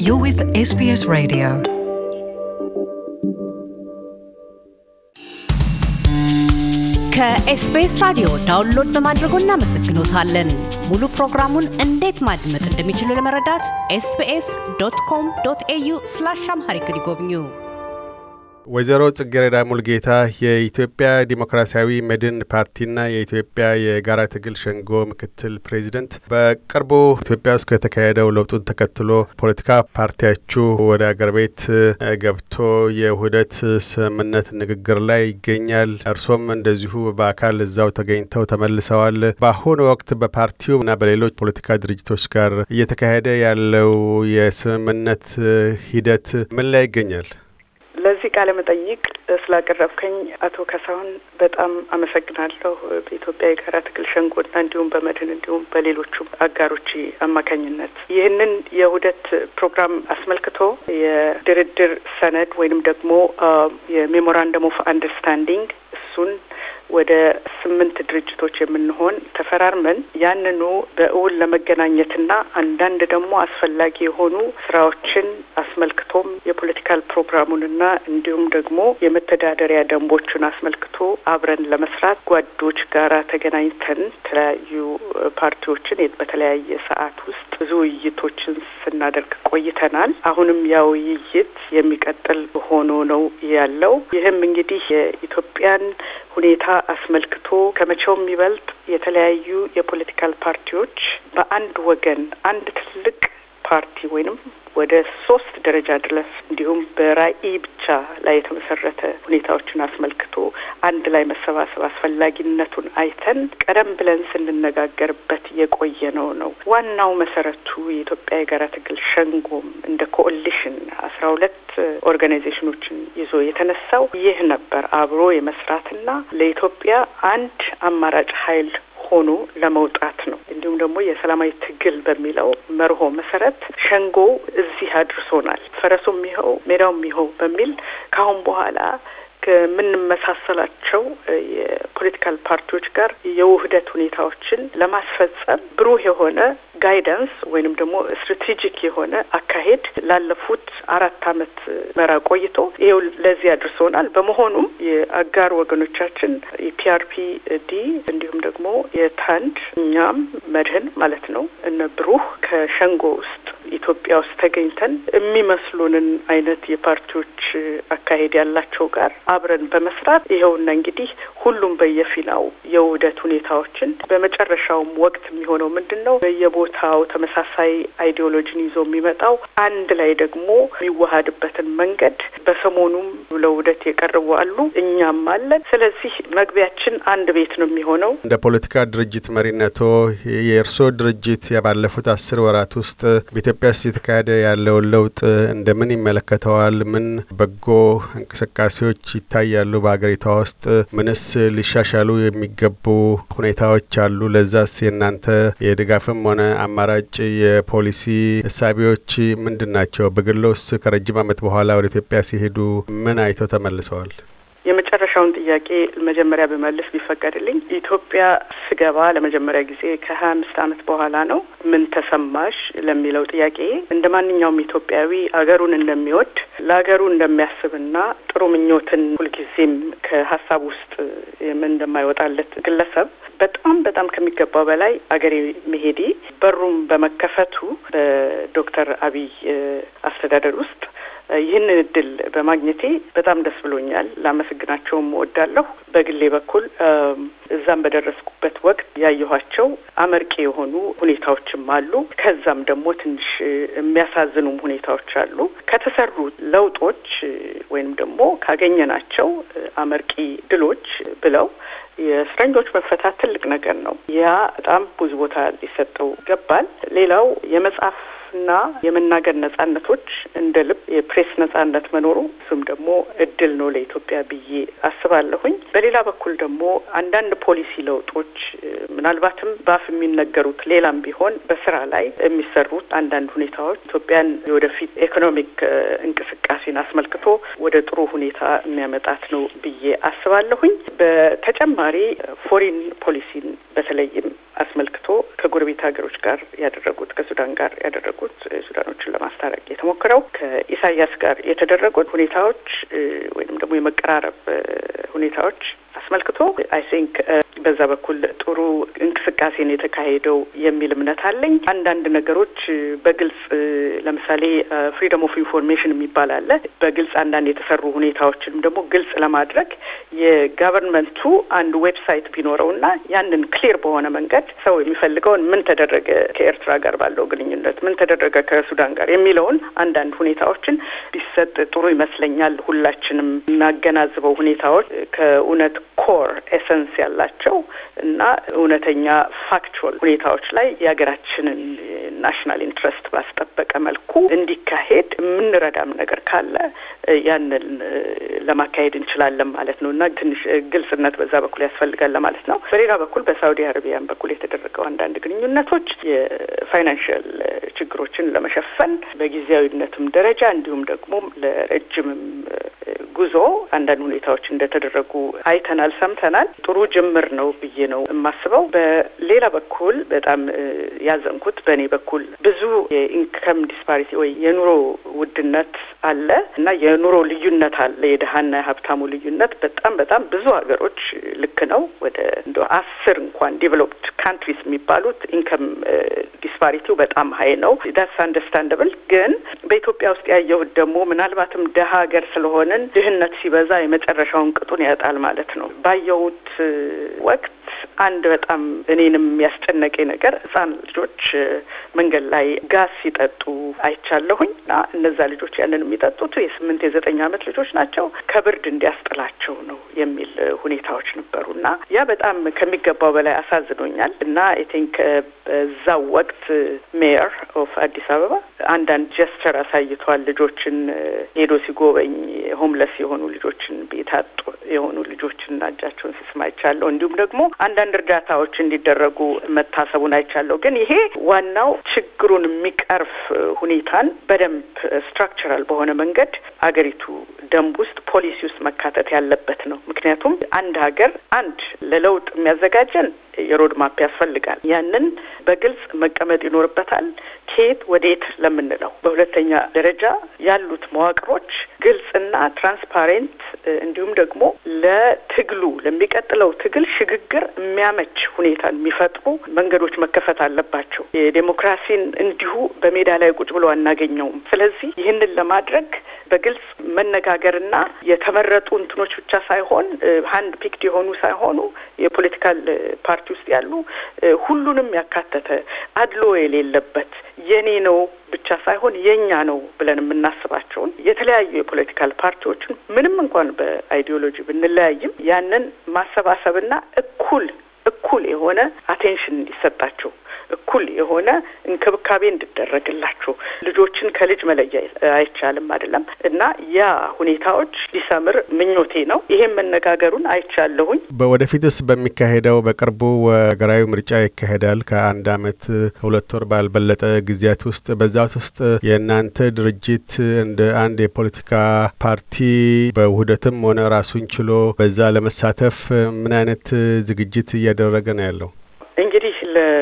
You're with SBS Radio. ከኤስቢኤስ ራዲዮ ዳውንሎድ በማድረጎ እናመሰግኖታለን። ሙሉ ፕሮግራሙን እንዴት ማድመጥ እንደሚችሉ ለመረዳት ኤስቢኤስ ዶት ኮም ዶት ኤዩ ስላሽ አምሃሪክ ይጎብኙ። ወይዘሮ ጽጌረዳ ሙልጌታ የኢትዮጵያ ዲሞክራሲያዊ መድን ፓርቲና የኢትዮጵያ የጋራ ትግል ሸንጎ ምክትል ፕሬዚደንት፣ በቅርቡ ኢትዮጵያ ውስጥ ከተካሄደው ለውጡን ተከትሎ ፖለቲካ ፓርቲያችሁ ወደ አገር ቤት ገብቶ የውህደት ስምምነት ንግግር ላይ ይገኛል። እርሶም እንደዚሁ በአካል እዛው ተገኝተው ተመልሰዋል። በአሁኑ ወቅት በፓርቲው እና በሌሎች ፖለቲካ ድርጅቶች ጋር እየተካሄደ ያለው የስምምነት ሂደት ምን ላይ ይገኛል? ለዚህ ቃለ መጠይቅ ስላቀረብከኝ አቶ ካሳሁን በጣም አመሰግናለሁ። በኢትዮጵያ የጋራ ትግል ሸንጎና እንዲሁም በመድህን እንዲሁም በሌሎቹም አጋሮች አማካኝነት ይህንን የውህደት ፕሮግራም አስመልክቶ የድርድር ሰነድ ወይንም ደግሞ የሜሞራንደም ኦፍ አንደርስታንዲንግ እሱን ወደ ስምንት ድርጅቶች የምንሆን ተፈራርመን ያንኑ በእውን ለመገናኘትና አንዳንድ ደግሞ አስፈላጊ የሆኑ ስራዎችን አስመልክቶም የፖለቲካል ፕሮግራሙንና እንዲሁም ደግሞ የመተዳደሪያ ደንቦቹን አስመልክቶ አብረን ለመስራት ጓዶች ጋራ ተገናኝተን የተለያዩ ፓርቲዎችን በተለያየ ሰዓት ውስጥ ብዙ ውይይቶችን ስናደርግ ቆይተናል። አሁንም ያ ውይይት የሚቀጥል ሆኖ ነው ያለው። ይህም እንግዲህ የኢትዮጵያን ሁኔታ አስመልክቶ ከመቼውም የሚበልጥ የተለያዩ የፖለቲካል ፓርቲዎች በአንድ ወገን አንድ ትልቅ ፓርቲ ወይንም ወደ ሶስት ደረጃ ድረስ እንዲሁም በራዕይ ብቻ ላይ የተመሰረተ ሁኔታዎችን አስመልክቶ አንድ ላይ መሰባሰብ አስፈላጊነቱን አይተን ቀደም ብለን ስንነጋገርበት የቆየ ነው ነው ዋናው መሰረቱ የኢትዮጵያ የጋራ ትግል ሸንጎም እንደ ኮኦሊሽን አስራ ሁለት ኦርጋናይዜሽኖችን ይዞ የተነሳው ይህ ነበር አብሮ የመስራትና ለኢትዮጵያ አንድ አማራጭ ኃይል ሆኖ ለመውጣት ነው። እንዲሁም ደግሞ የሰላማዊ ትግል በሚለው መርሆ መሰረት ሸንጎ እዚህ አድርሶናል። ፈረሱም ይኸው ሜዳውም ይኸው በሚል ከአሁን በኋላ ከምንመሳሰላቸው የፖለቲካል ፓርቲዎች ጋር የውህደት ሁኔታዎችን ለማስፈጸም ብሩህ የሆነ ጋይዳንስ ወይንም ደግሞ ስትራቴጂክ የሆነ አካሄድ ላለፉት አራት አመት መራ ቆይቶ ይኸው ለዚህ አድርሶናል። በመሆኑም የአጋር ወገኖቻችን የፒአርፒ ዲ እንዲሁም ደግሞ የታንድ እኛም መድህን ማለት ነው እነ ብሩህ ከሸንጎ ውስጥ ኢትዮጵያ ውስጥ ተገኝተን የሚመስሉንን አይነት የፓርቲዎች አካሄድ ያላቸው ጋር አብረን በመስራት ይኸውና እንግዲህ ሁሉም በየፊናው የውህደት ሁኔታዎችን በመጨረሻውም ወቅት የሚሆነው ምንድን ነው በየቦታው ተመሳሳይ አይዲዮሎጂን ይዞ የሚመጣው አንድ ላይ ደግሞ የሚዋሀድበትን መንገድ በሰሞኑም ለውህደት የቀርቡ አሉ፣ እኛም አለን። ስለዚህ መግቢያችን አንድ ቤት ነው የሚሆነው። እንደ ፖለቲካ ድርጅት መሪነቶ የእርስዎ ድርጅት ባለፉት አስር ወራት ውስጥ በኢትዮጵያ ውስጥ የተካሄደ ያለውን ለውጥ እንደምን ይመለከተዋል? ምን በጎ እንቅስቃሴዎች ይታያሉ በሀገሪቷ ውስጥ? ምንስ ሊሻሻሉ የሚገቡ ሁኔታዎች አሉ? ለዛስ የእናንተ የድጋፍም ሆነ አማራጭ የፖሊሲ እሳቤዎች ምንድን ናቸው? በግሎስ ከረጅም ዓመት በኋላ ወደ ኢትዮጵያ ሲሄዱ ምን አይተው ተመልሰዋል? የመጨረሻውን ጥያቄ መጀመሪያ ብመልስ ቢፈቀድልኝ ኢትዮጵያ ስገባ ለመጀመሪያ ጊዜ ከሀያ አምስት ዓመት በኋላ ነው። ምን ተሰማሽ ለሚለው ጥያቄ እንደ ማንኛውም ኢትዮጵያዊ አገሩን እንደሚወድ ለሀገሩ እንደሚያስብና ጥሩ ምኞትን ሁልጊዜም ከሀሳብ ውስጥ እንደማይወጣለት ግለሰብ በጣም በጣም ከሚገባው በላይ አገሬ መሄዴ በሩም በመከፈቱ በዶክተር አብይ አስተዳደር ውስጥ ይህንን እድል በማግኘቴ በጣም ደስ ብሎኛል። ላመሰግናቸውም እወዳለሁ። በግሌ በኩል እዛም በደረስኩበት ወቅት ያየኋቸው አመርቂ የሆኑ ሁኔታዎችም አሉ። ከዛም ደግሞ ትንሽ የሚያሳዝኑም ሁኔታዎች አሉ። ከተሰሩ ለውጦች ወይንም ደግሞ ካገኘናቸው አመርቂ ድሎች ብለው የእስረኞች መፈታት ትልቅ ነገር ነው። ያ በጣም ብዙ ቦታ ሊሰጠው ይገባል። ሌላው የመጽሐፍ ና የመናገር ነጻነቶች እንደ ልብ የፕሬስ ነጻነት መኖሩ እሱም ደግሞ እድል ነው ለኢትዮጵያ ብዬ አስባለሁኝ። በሌላ በኩል ደግሞ አንዳንድ ፖሊሲ ለውጦች ምናልባትም በአፍ የሚነገሩት ሌላም ቢሆን በስራ ላይ የሚሰሩት አንዳንድ ሁኔታዎች ኢትዮጵያን የወደፊት ኢኮኖሚክ እንቅስቃሴን አስመልክቶ ወደ ጥሩ ሁኔታ የሚያመጣት ነው ብዬ አስባለሁኝ። በተጨማሪ ፎሪን ፖሊሲን በተለይም አስመልክቶ ከጎረቤት ሀገሮች ጋር ያደረጉት ከሱዳን ጋር ያደረጉት ሱዳኖችን ለማስታረቅ የተሞክረው ከኢሳያስ ጋር የተደረጉት ሁኔታዎች ወይም ደግሞ የመቀራረብ ሁኔታዎች አስመልክቶ አይ ቲንክ በዛ በኩል ጥሩ እንቅስቃሴ ነው የተካሄደው የሚል እምነት አለኝ። አንዳንድ ነገሮች በግልጽ ለምሳሌ ፍሪደም ኦፍ ኢንፎርሜሽን የሚባል አለ። በግልጽ አንዳንድ የተሰሩ ሁኔታዎችንም ደግሞ ግልጽ ለማድረግ የጋቨርንመንቱ አንድ ዌብሳይት ቢኖረውና ያንን ክሊር በሆነ መንገድ ሰው የሚፈልገውን ምን ተደረገ ከኤርትራ ጋር ባለው ግንኙነት፣ ምን ተደረገ ከሱዳን ጋር የሚለውን አንዳንድ ሁኔታዎችን ቢሰጥ ጥሩ ይመስለኛል። ሁላችንም እናገናዝበው ሁኔታዎች ከእውነት ኮር ኤሰንስ ያላቸው እና እውነተኛ ፋክቹዋል ሁኔታዎች ላይ የሀገራችንን ናሽናል ኢንትረስት ባስጠበቀ መልኩ እንዲካሄድ የምንረዳም ነገር ካለ ያንን ለማካሄድ እንችላለን ማለት ነው እና ትንሽ ግልጽነት በዛ በኩል ያስፈልጋል ለማለት ነው። በሌላ በኩል በሳውዲ አረቢያን በኩል የተደረገው አንዳንድ ግንኙነቶች የፋይናንሽል ችግሮችን ለመሸፈን በጊዜያዊነትም ደረጃ እንዲሁም ደግሞ ለረጅምም ጉዞ አንዳንድ ሁኔታዎች እንደተደረጉ አይተናል፣ ሰምተናል። ጥሩ ጅምር ነው ብዬ ነው የማስበው። በሌላ በኩል በጣም ያዘንኩት በእኔ በኩል ብዙ የኢንከም ዲስፓሪቲ ወይ የኑሮ ውድነት አለ እና የኑሮ ልዩነት አለ። የድሀና የሀብታሙ ልዩነት በጣም በጣም ብዙ ሀገሮች ልክ ነው ወደ እንደ አስር እንኳን ዴቨሎፕድ ካንትሪስ የሚባሉት ኢንከም ዲስፓሪቲው በጣም ሀይ ነው። ዳስ አንደርስታንደብል። ግን በኢትዮጵያ ውስጥ ያየሁት ደግሞ ምናልባትም ደሀ ሀገር ስለሆንን ድህነት ሲበዛ የመጨረሻውን ቅጡን ያጣል ማለት ነው። ባየሁት ወቅት አንድ በጣም እኔንም ያስጨነቀኝ ነገር ህጻን ልጆች መንገድ ላይ ጋዝ ሲጠጡ አይቻለሁኝ እና እነዛ ልጆች ያንን የሚጠጡት የስምንት የዘጠኝ ዓመት ልጆች ናቸው ከብርድ እንዲያስጥላቸው ነው የሚል ሁኔታዎች ነበሩ እና ያ በጣም ከሚገባው በላይ አሳዝኖኛል እና አይ ቲንክ በዛው ወቅት ሜየር ኦፍ አዲስ አበባ አንዳንድ ጀስቸር አሳይቷል። ልጆችን ሄዶ ሲጎበኝ ሆምለስ የሆኑ ልጆችን ቤት አጡ የሆኑ ልጆችና እጃቸውን ሲስም አይቻለሁ። እንዲሁም ደግሞ አንዳንድ እርዳታዎች እንዲደረጉ መታሰቡን አይቻለሁ። ግን ይሄ ዋናው ችግሩን የሚቀርፍ ሁኔታን በደንብ ስትራክቸራል በሆነ መንገድ አገሪቱ ደንብ ውስጥ ፖሊሲ ውስጥ መካተት ያለበት ነው። ምክንያቱም አንድ ሀገር አንድ ለለውጥ የሚያዘጋጀን የሮድ ማፕ ያስፈልጋል። ያንን በግልጽ መቀመጥ ይኖርበታል። ከየት ወዴት ለምንለው። በሁለተኛ ደረጃ ያሉት መዋቅሮች ግልጽና ትራንስፓሬንት እንዲሁም ደግሞ ለትግሉ ለሚቀጥለው ትግል ሽግግር የሚያመች ሁኔታን የሚፈጥሩ መንገዶች መከፈት አለባቸው። የዴሞክራሲን እንዲሁ በሜዳ ላይ ቁጭ ብሎ አናገኘውም። ስለዚህ ይህንን ለማድረግ በግልጽ መነጋገርና የተመረጡ እንትኖች ብቻ ሳይሆን ሀንድ ፒክድ የሆኑ ሳይሆኑ የፖለቲካል ፓርቲ ውስጥ ያሉ ሁሉንም ያካተተ አድሎ የሌለበት የኔ ነው ብቻ ሳይሆን የኛ ነው ብለን የምናስባቸውን የተለያዩ የፖለቲካል ፓርቲዎችን ምንም እንኳን በአይዲዮሎጂ ብንለያይም ያንን ማሰባሰብና እኩል እኩል የሆነ አቴንሽን እንዲሰጣቸው እኩል የሆነ እንክብካቤ እንዲደረግላቸው ልጆችን ከልጅ መለያ አይቻልም አይደለም እና ያ ሁኔታዎች ሊሰምር ምኞቴ ነው። ይሄን መነጋገሩን አይቻለሁኝ። በወደፊትስ በሚካሄደው በቅርቡ ሀገራዊ ምርጫ ይካሄዳል ከአንድ አመት ሁለት ወር ባልበለጠ ጊዜያት ውስጥ በዛት ውስጥ የእናንተ ድርጅት እንደ አንድ የፖለቲካ ፓርቲ በውህደትም ሆነ ራሱን ችሎ በዛ ለመሳተፍ ምን አይነት ዝግጅት እያደረገ ነው ያለው? እንግዲህ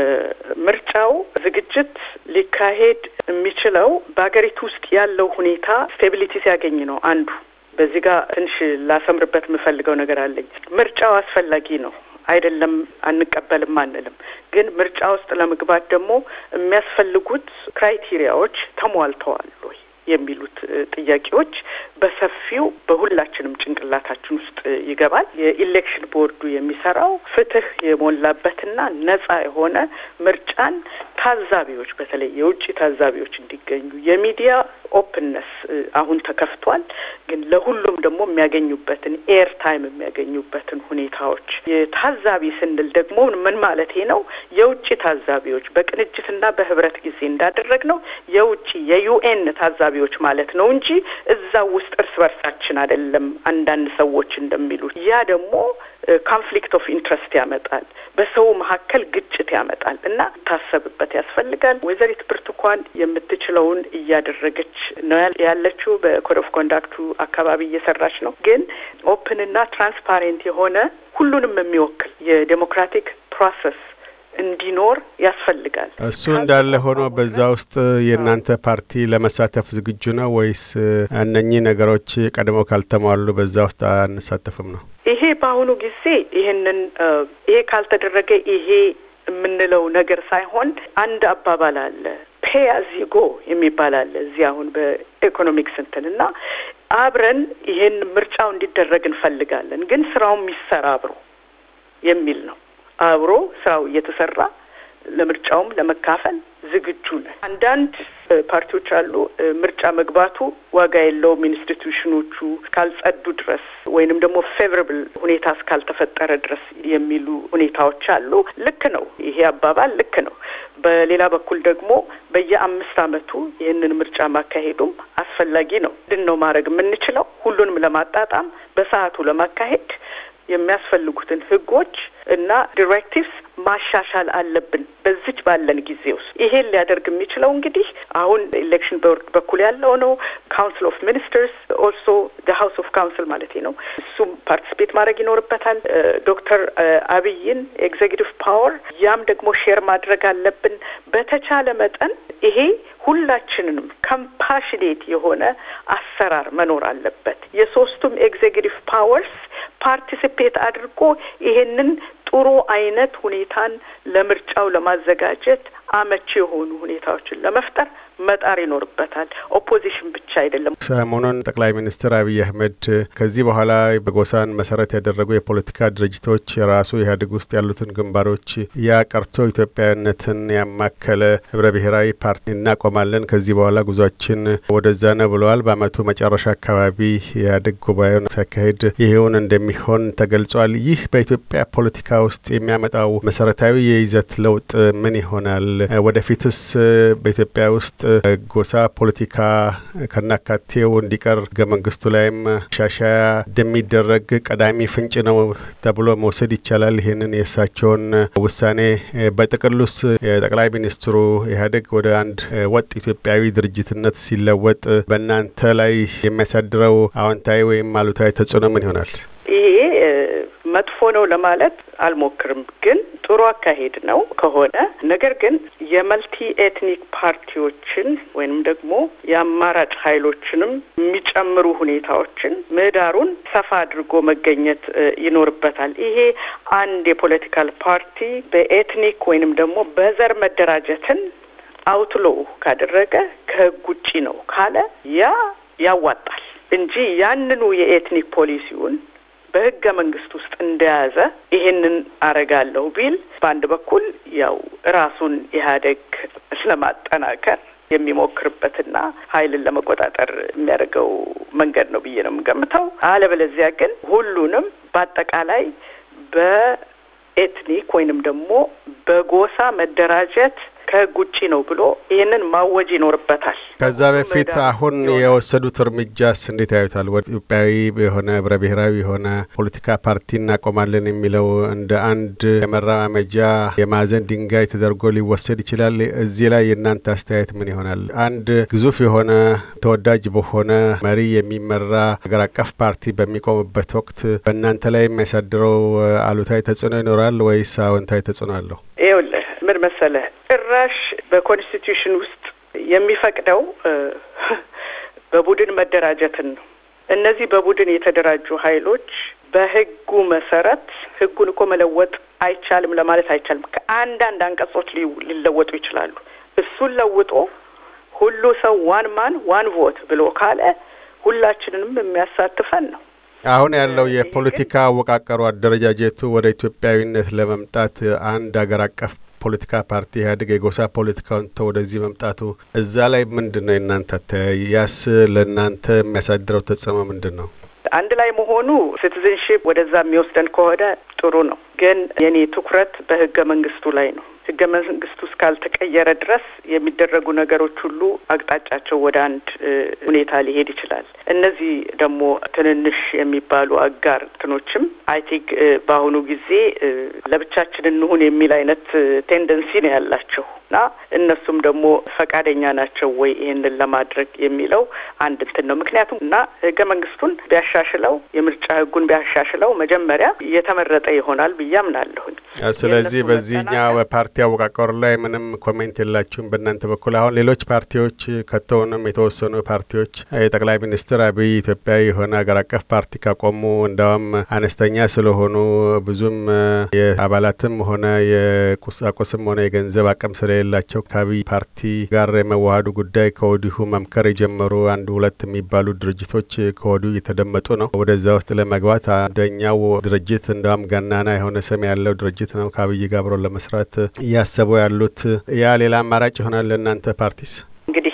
ለምርጫው ዝግጅት ሊካሄድ የሚችለው በሀገሪቱ ውስጥ ያለው ሁኔታ ስቴቢሊቲ ሲያገኝ ነው። አንዱ በዚህ ጋር ትንሽ ላሰምርበት የምፈልገው ነገር አለኝ። ምርጫው አስፈላጊ ነው አይደለም፣ አንቀበልም አንልም። ግን ምርጫ ውስጥ ለመግባት ደግሞ የሚያስፈልጉት ክራይቴሪያዎች ተሟልተዋል ወይ የሚሉት ጥያቄዎች በሰፊው በሁላችንም ጭንቅላታችን ውስጥ ይገባል። የኢሌክሽን ቦርዱ የሚሰራው ፍትህ የሞላበትና ነጻ የሆነ ምርጫን ታዛቢዎች፣ በተለይ የውጭ ታዛቢዎች እንዲገኙ የሚዲያ ኦፕንነስ አሁን ተከፍቷል። ግን ለሁሉም ደግሞ የሚያገኙበትን ኤር ታይም የሚያገኙበትን ሁኔታዎች የታዛቢ ስንል ደግሞ ምን ማለቴ ነው? የውጭ ታዛቢዎች በቅንጅትና በህብረት ጊዜ እንዳደረግ ነው የውጭ የዩኤን ታዛቢዎች ማለት ነው እንጂ እዛው ውስጥ እርስ በርሳችን አይደለም። አንዳንድ ሰዎች እንደሚሉት ያ ደግሞ ኮንፍሊክት ኦፍ ኢንትረስት ያመጣል፣ በሰው መካከል ግጭት ያመጣል እና ታሰብበት ያስፈልጋል። ወይዘሪት ብርቱካን የምትችለውን እያደረገች ነው ያለችው። በኮድ ኦፍ ኮንዳክቱ አካባቢ እየሰራች ነው። ግን ኦፕንና ትራንስፓሬንት የሆነ ሁሉንም የሚወክል የዴሞክራቲክ ፕሮሰስ እንዲኖር ያስፈልጋል። እሱ እንዳለ ሆኖ በዛ ውስጥ የእናንተ ፓርቲ ለመሳተፍ ዝግጁ ነው ወይስ እነኚህ ነገሮች ቀድመው ካልተሟሉ በዛ ውስጥ አንሳተፍም ነው? ይሄ በአሁኑ ጊዜ ይህንን ይሄ ካልተደረገ ይሄ የምንለው ነገር ሳይሆን አንድ አባባል አለ ፔ አዝ ዩ ጎ የሚባል አለ እዚህ አሁን በኢኮኖሚክስ እንትን እና አብረን ይሄን ምርጫው እንዲደረግ እንፈልጋለን፣ ግን ስራው የሚሰራ አብሮ የሚል ነው። አብሮ ስራው እየተሰራ ለምርጫውም ለመካፈል ዝግጁ ነን። አንዳንድ ፓርቲዎች አሉ ምርጫ መግባቱ ዋጋ የለውም ኢንስቲትዩሽኖቹ እስካልጸዱ ድረስ ወይንም ደግሞ ፌቨራብል ሁኔታ እስካልተፈጠረ ድረስ የሚሉ ሁኔታዎች አሉ። ልክ ነው፣ ይሄ አባባል ልክ ነው። በሌላ በኩል ደግሞ በየአምስት ዓመቱ ይህንን ምርጫ ማካሄዱም አስፈላጊ ነው። ምንድን ነው ማድረግ የምንችለው? ሁሉንም ለማጣጣም በሰዓቱ ለማካሄድ የሚያስፈልጉትን ህጎች እና ዲሬክቲቭስ ማሻሻል አለብን በዚች ባለን ጊዜ ውስጥ። ይሄን ሊያደርግ የሚችለው እንግዲህ አሁን ኤሌክሽን ቦርድ በኩል ያለው ነው። ካውንስል ኦፍ ሚኒስተርስ ኦልሶ ሀውስ ኦፍ ካውንስል ማለት ነው። እሱም ፓርቲስፔት ማድረግ ይኖርበታል። ዶክተር አብይን ኤግዜኪቲቭ ፓወር ያም ደግሞ ሼር ማድረግ አለብን። በተቻለ መጠን ይሄ ሁላችንንም ከምፓሽኔት የሆነ አሰራር መኖር አለበት። የሶስቱም ኤግዜኪቲቭ ፓወርስ ፓርቲሲፔት አድርጎ ይሄንን ጥሩ አይነት ሁኔታን ለምርጫው ለማዘጋጀት አመቺ የሆኑ ሁኔታዎችን ለመፍጠር መጣር ይኖርበታል። ኦፖዚሽን ብቻ አይደለም። ሰሞኑን ጠቅላይ ሚኒስትር አብይ አህመድ ከዚህ በኋላ በጎሳን መሰረት ያደረጉ የፖለቲካ ድርጅቶች የራሱ ኢህአዴግ ውስጥ ያሉትን ግንባሮች ያ ቀርቶ ኢትዮጵያዊነትን ያማከለ ህብረ ብሔራዊ ፓርቲ እናቆማለን፣ ከዚህ በኋላ ጉዟችን ወደዛ ነው ብለዋል። በአመቱ መጨረሻ አካባቢ ኢህአዴግ ጉባኤውን ሲያካሂድ ይሄውን እንደሚሆን ተገልጿል። ይህ በኢትዮጵያ ፖለቲካ ውስጥ የሚያመጣው መሰረታዊ የይዘት ለውጥ ምን ይሆናል? ወደፊትስ በኢትዮጵያ ውስጥ ጎሳ ፖለቲካ ከናካቴው እንዲቀር ህገ መንግስቱ ላይም ሻሻያ እንደሚደረግ ቀዳሚ ፍንጭ ነው ተብሎ መውሰድ ይቻላል። ይህንን የእሳቸውን ውሳኔ በጥቅሉስ የጠቅላይ ሚኒስትሩ ኢህአዴግ ወደ አንድ ወጥ ኢትዮጵያዊ ድርጅትነት ሲለወጥ በእናንተ ላይ የሚያሳድረው አዎንታዊ ወይም አሉታዊ ተጽዕኖ ምን ይሆናል? ይሄ መጥፎ ነው ለማለት አልሞክርም፣ ግን ጥሩ አካሄድ ነው ከሆነ ነገር ግን የመልቲ ኤትኒክ ፓርቲዎችን ወይንም ደግሞ የአማራጭ ኃይሎችንም የሚጨምሩ ሁኔታዎችን ምህዳሩን ሰፋ አድርጎ መገኘት ይኖርበታል። ይሄ አንድ የፖለቲካል ፓርቲ በኤትኒክ ወይንም ደግሞ በዘር መደራጀትን አውትሎ ካደረገ ከህግ ውጪ ነው ካለ ያ ያዋጣል እንጂ ያንኑ የኤትኒክ ፖሊሲውን በህገ መንግስት ውስጥ እንደያዘ ይሄንን አረጋለሁ ቢል በአንድ በኩል ያው ራሱን ኢህአዴግ ለማጠናከር የሚሞክርበትና ኃይልን ለመቆጣጠር የሚያደርገው መንገድ ነው ብዬ ነው የምገምተው። አለበለዚያ ግን ሁሉንም በአጠቃላይ በኤትኒክ ወይንም ደግሞ በጎሳ መደራጀት ከህግ ውጪ ነው ብሎ ይህንን ማወጅ ይኖርበታል። ከዛ በፊት አሁን የወሰዱት እርምጃስ እንዴት ያዩታል? ወደ ኢትዮጵያዊ የሆነ ህብረ ብሔራዊ የሆነ ፖለቲካ ፓርቲ እናቆማለን የሚለው እንደ አንድ የመራመጃ የማዕዘን ድንጋይ ተደርጎ ሊወሰድ ይችላል። እዚህ ላይ የእናንተ አስተያየት ምን ይሆናል? አንድ ግዙፍ የሆነ ተወዳጅ በሆነ መሪ የሚመራ ሀገር አቀፍ ፓርቲ በሚቆምበት ወቅት በእናንተ ላይ የሚያሳድረው አሉታዊ ተጽዕኖ ይኖራል ወይስ አዎንታዊ ተጽዕኖ አለው? ይኸውልህ ምን መሰለህ ጭራሽ በኮንስቲትዩሽን ውስጥ የሚፈቅደው በቡድን መደራጀትን ነው። እነዚህ በቡድን የተደራጁ ኃይሎች በህጉ መሰረት ህጉን እኮ መለወጥ አይቻልም ለማለት አይቻልም። ከአንዳንድ አንቀጾች ሊለወጡ ይችላሉ። እሱን ለውጦ ሁሉ ሰው ዋን ማን ዋን ቮት ብሎ ካለ ሁላችንንም የሚያሳትፈን ነው። አሁን ያለው የፖለቲካ አወቃቀሩ አደረጃጀቱ ወደ ኢትዮጵያዊነት ለመምጣት አንድ ሀገር አቀፍ ፖለቲካ ፓርቲ ኢህአዴግ የጎሳ ፖለቲካውን ተው ወደዚህ መምጣቱ እዛ ላይ ምንድን ነው የእናንተ አተያይ? ያስ ለእናንተ የሚያሳድረው ተጽዕኖ ምንድን ነው? አንድ ላይ መሆኑ ሲቲዝንሺፕ ወደዛ የሚወስደን ከሆነ ጥሩ ነው። ግን የኔ ትኩረት በህገ መንግስቱ ላይ ነው። ህገ መንግስቱ እስካልተቀየረ ድረስ የሚደረጉ ነገሮች ሁሉ አቅጣጫቸው ወደ አንድ ሁኔታ ሊሄድ ይችላል። እነዚህ ደግሞ ትንንሽ የሚባሉ አጋር እንትኖችም አይ ቲንክ በአሁኑ ጊዜ ለብቻችን እንሁን የሚል አይነት ቴንደንሲ ነው ያላቸው እና እነሱም ደግሞ ፈቃደኛ ናቸው ወይ ይህንን ለማድረግ የሚለው አንድ እንትን ነው። ምክንያቱም እና ህገ መንግስቱን ቢያሻሽለው የምርጫ ህጉን ቢያሻሽለው መጀመሪያ የተመረጠ ይሆናል ብዬ አምናለሁኝ። ስለዚህ በዚህኛው በፓርቲ አወቃቀሩ ላይ ምንም ኮሜንት የላችሁም በእናንተ በኩል? አሁን ሌሎች ፓርቲዎች ከቶውንም የተወሰኑ ፓርቲዎች የጠቅላይ ሚኒስትር አብይ ኢትዮጵያዊ የሆነ ሀገር አቀፍ ፓርቲ ካቆሙ እንዳውም አነስተኛ ስለሆኑ ብዙም የአባላትም ሆነ የቁሳቁስም ሆነ የገንዘብ አቅም ስለሌላቸው ከአብይ ፓርቲ ጋር የመዋሃዱ ጉዳይ ከወዲሁ መምከር የጀመሩ አንድ ሁለት የሚባሉ ድርጅቶች ከወዲሁ እየተደመጡ ነው። ወደዛ ውስጥ ለመግባት አንደኛው ድርጅት እንደውም ገናና የሆነ ስም ያለው ድርጅት ነው ከአብይ ጋር አብሮ ለመስራት እያሰቡ ያሉት። ያ ሌላ አማራጭ ይሆናል ለእናንተ ፓርቲስ? እንግዲህ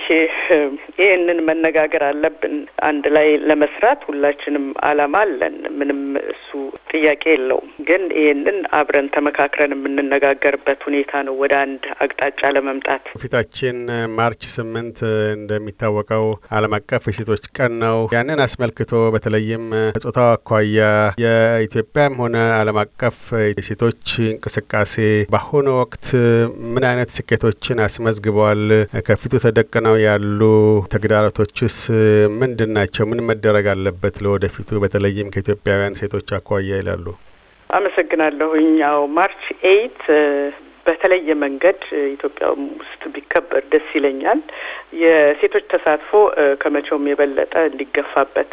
ይህንን መነጋገር አለብን። አንድ ላይ ለመስራት ሁላችንም አላማ አለን። ምንም እሱ ጥያቄ የለውም። ግን ይህንን አብረን ተመካክረን የምንነጋገርበት ሁኔታ ነው ወደ አንድ አቅጣጫ ለመምጣት። ፊታችን ማርች ስምንት እንደሚታወቀው ዓለም አቀፍ የሴቶች ቀን ነው። ያንን አስመልክቶ በተለይም ጾታው አኳያ የኢትዮጵያም ሆነ ዓለም አቀፍ የሴቶች እንቅስቃሴ በአሁኑ ወቅት ምን አይነት ስኬቶችን አስመዝግበዋል? ከፊቱ ተደቅነው ያሉ ተግዳሮቶችስ ምንድን ናቸው? ምን መደረግ አለበት ለወደፊቱ በተለይም ከኢትዮጵያውያን ሴቶች አኳያ ይላሉ? አመሰግናለሁኝ። ያው ማርች ኤይት በተለየ መንገድ ኢትዮጵያ ውስጥ ቢከበር ደስ ይለኛል። የሴቶች ተሳትፎ ከመቼውም የበለጠ እንዲገፋበት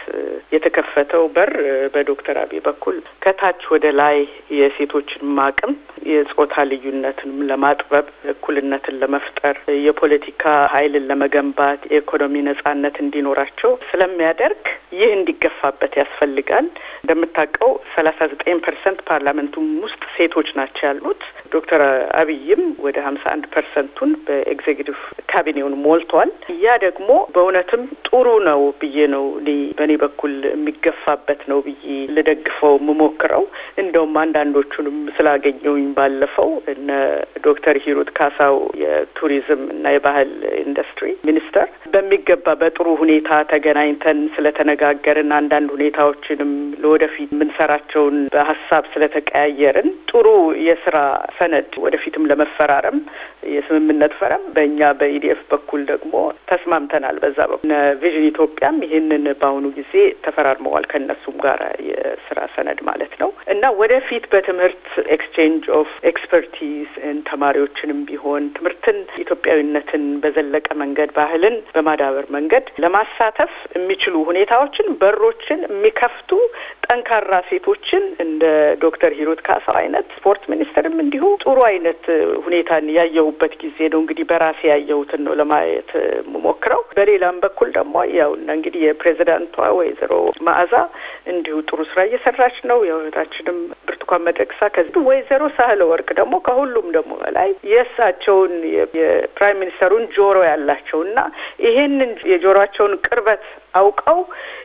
የተከፈተው በር በዶክተር አብይ በኩል ከታች ወደ ላይ የሴቶችን ማቅም የጾታ ልዩነትንም ለማጥበብ እኩልነትን ለመፍጠር የፖለቲካ ኃይልን ለመገንባት የኢኮኖሚ ነጻነት እንዲኖራቸው ስለሚያደርግ ይህ እንዲገፋበት ያስፈልጋል። እንደምታውቀው ሰላሳ ዘጠኝ ፐርሰንት ፓርላመንቱም ውስጥ ሴቶች ናቸው ያሉት። ዶክተር አብይም ወደ ሀምሳ አንድ ፐርሰንቱን በኤግዜኪቲቭ ካቢኔውን ሞልቷል። ያ ደግሞ በእውነትም ጥሩ ነው ብዬ ነው እኔ በእኔ በኩል የሚገፋበት ነው ብዬ ልደግፈው የምሞክረው። እንደውም አንዳንዶቹንም ስላገኘውኝ ባለፈው እነ ዶክተር ሂሩት ካሳው የቱሪዝም እና የባህል ኢንዱስትሪ ሚኒስተር በሚገባ በጥሩ ሁኔታ ተገናኝተን ስለተነጋገርን አንዳንድ ሁኔታዎችንም ለወደፊት የምንሰራቸውን በሀሳብ ስለተቀያየርን ጥሩ የስራ ሰነድ ወደፊትም ለመፈራረም የስምምነት ፈረም በእኛ በኢዲኤፍ በኩል ደግሞ ተስማምተናል። በዛ በኩል ቪዥን ኢትዮጵያም ይህንን በአሁኑ ጊዜ ተፈራርመዋል ከእነሱም ጋር የስራ ሰነድ ማለት ነው እና ወደፊት በትምህርት ኤክስቼንጅ ኦፍ ኤክስፐርቲዝ ተማሪዎችንም ቢሆን ትምህርትን ኢትዮጵያዊነትን በዘለቀ መንገድ ባህልን በማዳበር መንገድ ለማሳተፍ የሚችሉ ሁኔታዎችን በሮችን የሚከፍቱ ጠንካራ ሴቶችን እንደ ዶክተር ሂሩት ካሳው አይነት ስፖርት ሚኒስትርም እንዲሁ ጥሩ አይነት ሁኔታን ያየሁበት ጊዜ ነው። እንግዲህ በራሴ ያየሁትን ነው ለማየት የምሞክረው። በሌላም በኩል ደግሞ ያው እንግዲህ የፕሬዚዳንቷ ወይዘሮ መዓዛ እንዲሁ ጥሩ ስራ እየሰራች ነው። የህይወታችንም ብርቱካን መደቅሳ ከዚህ ወይዘሮ ሳህለ ወርቅ ደግሞ ከሁሉም ደግሞ በላይ የእሳቸውን የፕራይም ሚኒስተሩን ጆሮ ያላቸው እና ይሄንን የጆሮቸውን ቅርበት አውቀው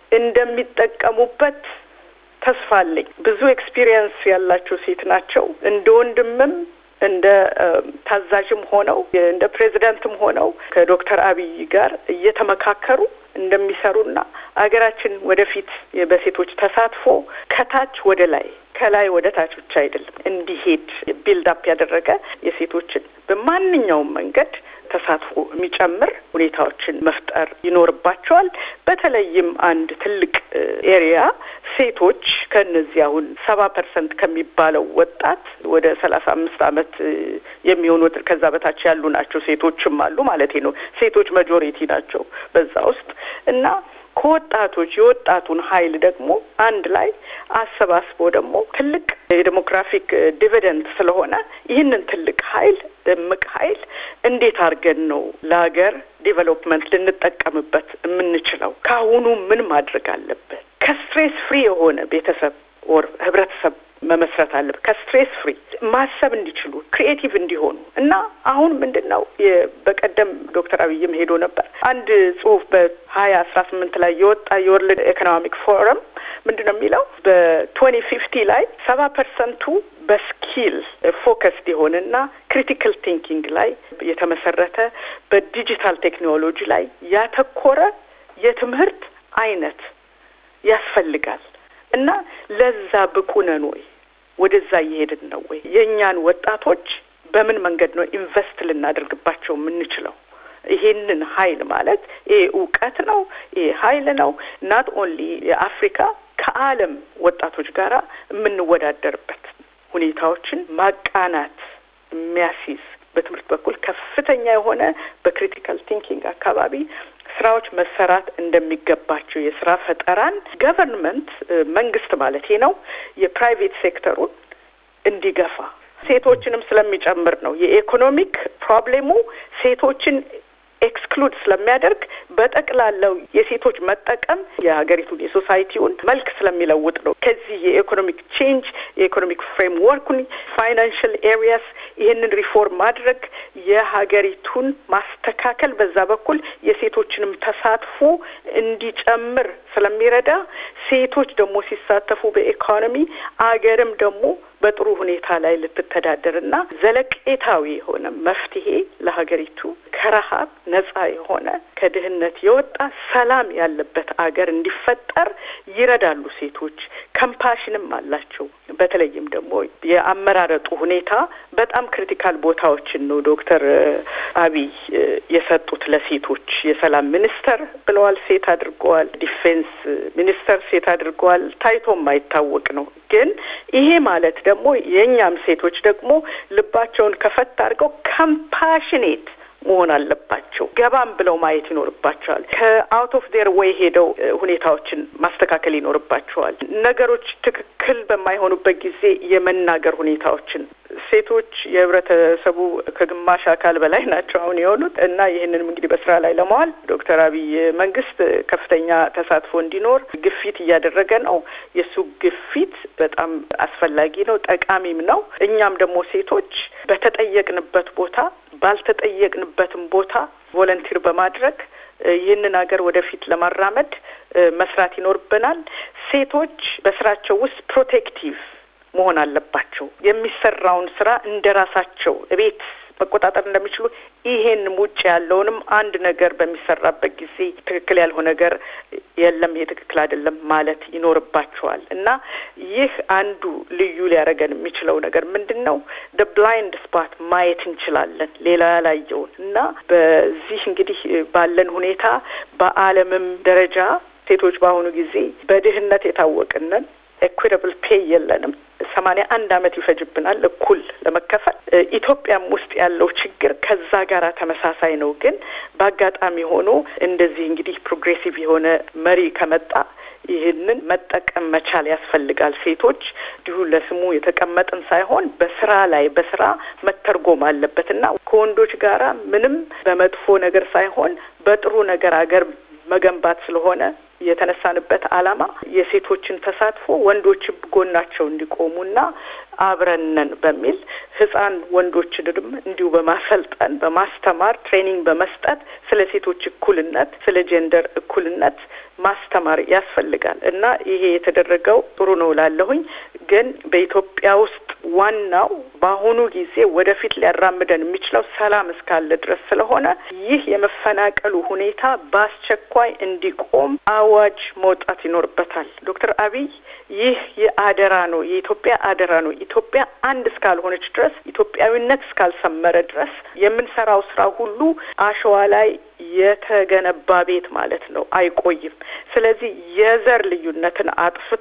እንደሚጠቀሙበት ተስፋ አለኝ። ብዙ ኤክስፒሪየንስ ያላቸው ሴት ናቸው። እንደ ወንድምም እንደ ታዛዥም ሆነው እንደ ፕሬዚዳንትም ሆነው ከዶክተር አብይ ጋር እየተመካከሩ እንደሚሰሩና አገራችን ወደፊት በሴቶች ተሳትፎ ከታች ወደ ላይ ከላይ ወደ ታች ብቻ አይደለም እንዲሄድ ቢልድ አፕ ያደረገ የሴቶችን በማንኛውም መንገድ ተሳትፎ የሚጨምር ሁኔታዎችን መፍጠር ይኖርባቸዋል። በተለይም አንድ ትልቅ ኤሪያ ሴቶች ከእነዚህ አሁን ሰባ ፐርሰንት ከሚባለው ወጣት ወደ ሰላሳ አምስት አመት የሚሆኑ ከዛ በታች ያሉ ናቸው። ሴቶችም አሉ ማለት ነው። ሴቶች መጆሪቲ ናቸው በዛ ውስጥ እና ከወጣቶች የወጣቱን ኃይል ደግሞ አንድ ላይ አሰባስቦ ደግሞ ትልቅ የዴሞግራፊክ ዲቪደንድ ስለሆነ ይህንን ትልቅ ኃይል እምቅ ኃይል እንዴት አድርገን ነው ለሀገር ዲቨሎፕመንት ልንጠቀምበት የምንችለው? ከአሁኑ ምን ማድረግ አለበት? ከስትሬስ ፍሪ የሆነ ቤተሰብ ወር ህብረተሰብ መመስረት አለበት። ከስትሬስ ፍሪ ማሰብ እንዲችሉ ክሪኤቲቭ እንዲሆኑ እና አሁን ምንድን ነው በቀደም ዶክተር አብይም ሄዶ ነበር አንድ ጽሁፍ በሀያ አስራ ስምንት ላይ የወጣ የወርልድ ኢኮኖሚክ ፎረም ምንድን ነው የሚለው በትዌንቲ ፊፍቲ ላይ ሰባ ፐርሰንቱ በስኪል ፎከስድ የሆነና ክሪቲካል ቲንኪንግ ላይ የተመሰረተ በዲጂታል ቴክኖሎጂ ላይ ያተኮረ የትምህርት አይነት ያስፈልጋል እና ለዛ ብቁ ነን ወይ? ወደዛ እየሄድን ነው ወይ? የእኛን ወጣቶች በምን መንገድ ነው ኢንቨስት ልናደርግባቸው የምንችለው? ይሄንን ሀይል ማለት ይሄ እውቀት ነው፣ ይሄ ሀይል ነው። ናት ኦንሊ የአፍሪካ ከዓለም ወጣቶች ጋራ የምንወዳደርበት ሁኔታዎችን ማቃናት የሚያስይዝ በትምህርት በኩል ከፍተኛ የሆነ በክሪቲካል ቲንኪንግ አካባቢ ስራዎች መሰራት እንደሚገባቸው የስራ ፈጠራን ገቨርንመንት መንግስት ማለት ነው የፕራይቬት ሴክተሩን እንዲገፋ ሴቶችንም ስለሚጨምር ነው። የኢኮኖሚክ ፕሮብሌሙ ሴቶችን ኤክስክሉድ ስለሚያደርግ በጠቅላላው የሴቶች መጠቀም የሀገሪቱን የሶሳይቲውን መልክ ስለሚለውጥ ነው። ከዚህ የኢኮኖሚክ ቼንጅ የኢኮኖሚክ ፍሬምወርኩን ፋይናንሽል ኤሪያስ ይህንን ሪፎርም ማድረግ የሀገሪቱን ማስተካከል በዛ በኩል የሴቶችንም ተሳትፎ እንዲጨምር ስለሚረዳ ሴቶች ደግሞ ሲሳተፉ በኢኮኖሚ አገርም ደግሞ በጥሩ ሁኔታ ላይ ልትተዳደርና ዘለቄታዊ የሆነ መፍትሄ ለሀገሪቱ ከረሀብ ነጻ የሆነ ከድህነት የወጣ ሰላም ያለበት አገር እንዲፈጠር ይረዳሉ። ሴቶች ከምፓሽንም አላቸው። በተለይም ደግሞ የአመራረጡ ሁኔታ በጣም ክሪቲካል ቦታዎችን ነው ዶክተር አብይ የሰጡት ለሴቶች። የሰላም ሚኒስተር ብለዋል፣ ሴት አድርገዋል። ዲፌንስ ሚኒስተር ሴት አድርገዋል። ታይቶ የማይታወቅ ነው። ግን ይሄ ማለት ደግሞ የእኛም ሴቶች ደግሞ ልባቸውን ከፈት አድርገው ከምፓሽኔት መሆን አለባቸው። ገባም ብለው ማየት ይኖርባቸዋል። ከአውት ኦፍ ዴር ዌይ ሄደው ሁኔታዎችን ማስተካከል ይኖርባቸዋል። ነገሮች ትክክል በማይሆኑበት ጊዜ የመናገር ሁኔታዎችን ሴቶች የህብረተሰቡ ከግማሽ አካል በላይ ናቸው አሁን የሆኑት እና ይህንንም እንግዲህ በስራ ላይ ለመዋል ዶክተር አብይ መንግስት ከፍተኛ ተሳትፎ እንዲኖር ግፊት እያደረገ ነው። የእሱ ግፊት በጣም አስፈላጊ ነው፣ ጠቃሚም ነው። እኛም ደግሞ ሴቶች በተጠየቅንበት ቦታ ባልተጠየቅንበትም ቦታ ቮለንቲር በማድረግ ይህንን ሀገር ወደፊት ለማራመድ መስራት ይኖርብናል። ሴቶች በስራቸው ውስጥ ፕሮቴክቲቭ መሆን አለባቸው። የሚሰራውን ስራ እንደ ራሳቸው እቤት መቆጣጠር እንደሚችሉ ይሄን ውጭ ያለውንም አንድ ነገር በሚሰራበት ጊዜ ትክክል ያልሆነ ነገር የለም፣ ይሄ ትክክል አይደለም ማለት ይኖርባቸዋል እና ይህ አንዱ ልዩ ሊያደርገን የሚችለው ነገር ምንድን ነው? ደ ብላይንድ ስፓት ማየት እንችላለን፣ ሌላ ያላየውን እና በዚህ እንግዲህ ባለን ሁኔታ በዓለምም ደረጃ ሴቶች በአሁኑ ጊዜ በድህነት የታወቅንን ኤኩዊታብል ፔይ የለንም። ሰማንያ አንድ አመት ይፈጅብናል እኩል ለመከፈል። ኢትዮጵያም ውስጥ ያለው ችግር ከዛ ጋር ተመሳሳይ ነው። ግን በአጋጣሚ ሆኖ እንደዚህ እንግዲህ ፕሮግሬሲቭ የሆነ መሪ ከመጣ ይህንን መጠቀም መቻል ያስፈልጋል። ሴቶች እንዲሁ ለስሙ የተቀመጥን ሳይሆን በስራ ላይ በስራ መተርጎም አለበት እና ከወንዶች ጋራ ምንም በመጥፎ ነገር ሳይሆን በጥሩ ነገር አገር መገንባት ስለሆነ የተነሳንበት ዓላማ የሴቶችን ተሳትፎ ወንዶች ጎናቸው እንዲቆሙና አብረነን በሚል ህጻን ወንዶችንም እንዲሁ በማሰልጠን በማስተማር ትሬኒንግ በመስጠት ስለ ሴቶች እኩልነት ስለ ጀንደር እኩልነት ማስተማር ያስፈልጋል እና ይሄ የተደረገው ጥሩ ነው ላለሁኝ። ግን በኢትዮጵያ ውስጥ ዋናው በአሁኑ ጊዜ ወደፊት ሊያራምደን የሚችለው ሰላም እስካለ ድረስ ስለሆነ ይህ የመፈናቀሉ ሁኔታ በአስቸኳይ እንዲቆም አዋጅ መውጣት ይኖርበታል። ዶክተር አብይ ይህ የአደራ ነው፣ የኢትዮጵያ አደራ ነው። ኢትዮጵያ አንድ እስካልሆነች ድረስ ኢትዮጵያዊነት እስካልሰመረ ድረስ የምንሰራው ስራ ሁሉ አሸዋ ላይ የተገነባ ቤት ማለት ነው፣ አይቆይም። ስለዚህ የዘር ልዩነትን አጥፍቶ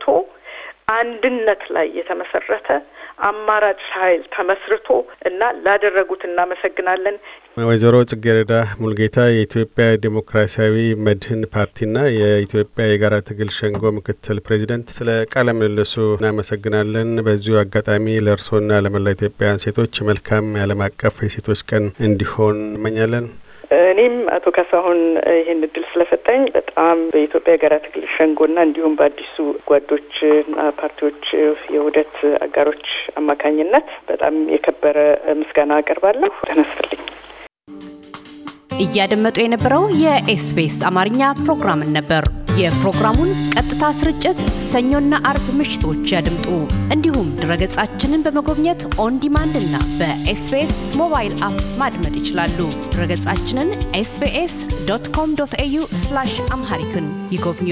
አንድነት ላይ የተመሰረተ አማራጭ ኃይል ተመስርቶ እና ላደረጉት እናመሰግናለን። ወይዘሮ ጽጌረዳ ሙልጌታ የኢትዮጵያ ዴሞክራሲያዊ መድህን ፓርቲና የኢትዮጵያ የጋራ ትግል ሸንጎ ምክትል ፕሬዚደንት፣ ስለ ቃለ ምልልሱ እናመሰግናለን። በዚሁ አጋጣሚ ለእርስዎና ለመላ ኢትዮጵያውያን ሴቶች መልካም የዓለም አቀፍ የሴቶች ቀን እንዲሆን እንመኛለን። እኔም አቶ ካሳሁን ይህን እድል ስለሰጠኝ በጣም በኢትዮጵያ የጋራ ትግል ሸንጎና እንዲሁም በአዲሱ ጓዶችና ፓርቲዎች የውህደት አጋሮች አማካኝነት በጣም የከበረ ምስጋና አቀርባለሁ። ተነስልኝ። እያደመጡ የነበረው የኤስቢኤስ አማርኛ ፕሮግራምን ነበር። የፕሮግራሙን ቀጥታ ስርጭት ሰኞና አርብ ምሽቶች ያድምጡ። እንዲሁም ድረገጻችንን በመጎብኘት ኦን ዲማንድ እና በኤስቢኤስ ሞባይል አፕ ማድመጥ ይችላሉ። ድረገጻችንን ኤስቢኤስ ዶት ኮም ዶት ኤዩ አምሃሪክን ይጎብኙ።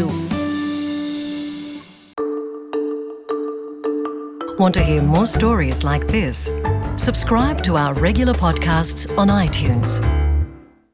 Want to hear more stories like this? Subscribe to our regular podcasts on iTunes.